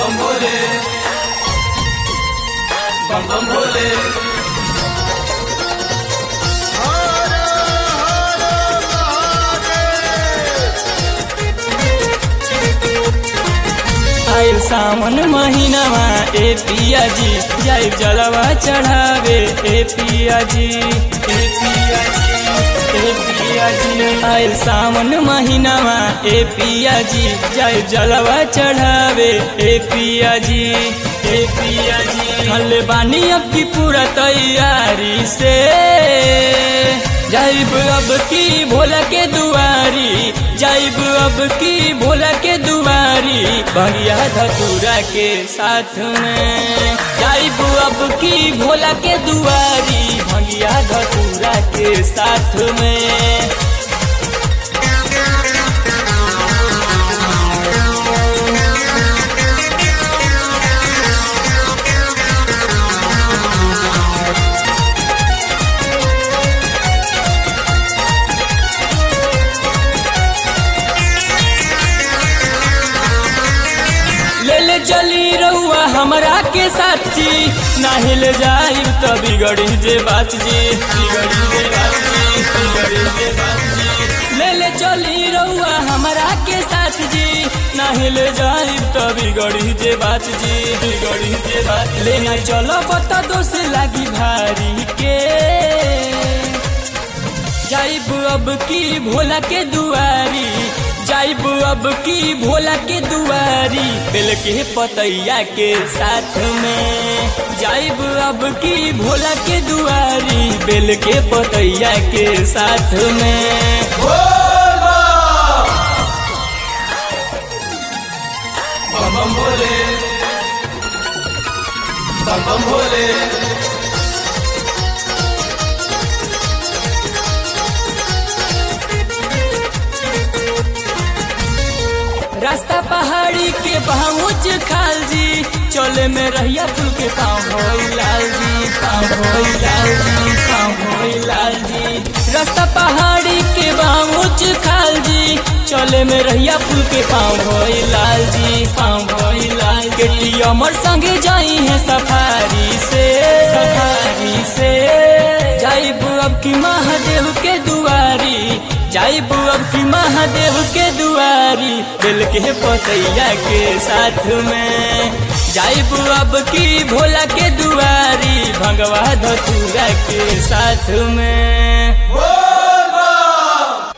बम भोले बम बम भोले आयल सावन महीनामा ए पिया जी जाइब जलवा चढ़ावे ए पिया जी ए पिया जी ए पिया जी आयल सावन महीनामा ए पिया जी जाइब जलवा चढ़ावे ए पिया जी ए पिया जी हल बानी अब की पूरा तैयारी से जाइब अब की भोला के दुआरी जाइब अब की भोला के दुआरी भंगिया धतूरा के साथ में जाइब अब की भोला के दुआरी भंगिया धतूरा के साथ में ले ले चली रहुआ हमरा के साथी नाही ले जाई तो बिगड़ी जे बात जी बिगड़ी जे बात जी बिगड़ी जे बात जी ले ले चली रहुआ हमरा के साथ जी नाही ले जाई तो बिगड़ी जे बात जी बिगड़ी जे बात ले ना चलो बता दोष लागी भारी के जाइब अब की भोला के दुआरी जाइब अब की भोला के दुआरी बेल के पतैया के साथ में जाइब अब की भोला के दुआरी बेल के पतैया के साथ में बम बम भोले बम बम भोले रास्ता पहाड़ी के पहुँच खाल जी चले में रहिया फूल के पाँव होई लाल जी पाँव होई लाल जी पाँव होई लाल जी रास्ता पहाड़ी के पहुँच खाल जी चले में रहिया फूल के पाँव होई लाल जी पाँव होई लाल के टी अमर संगे जाई है सफारी से सफारी से जाइब अब की महादेव के दुआरी जाइब अब की महादेव के दुआरी दिल के पतैया के साथ में जाइब अब की भोला के दुआरी भगवा धतूरा के साथ में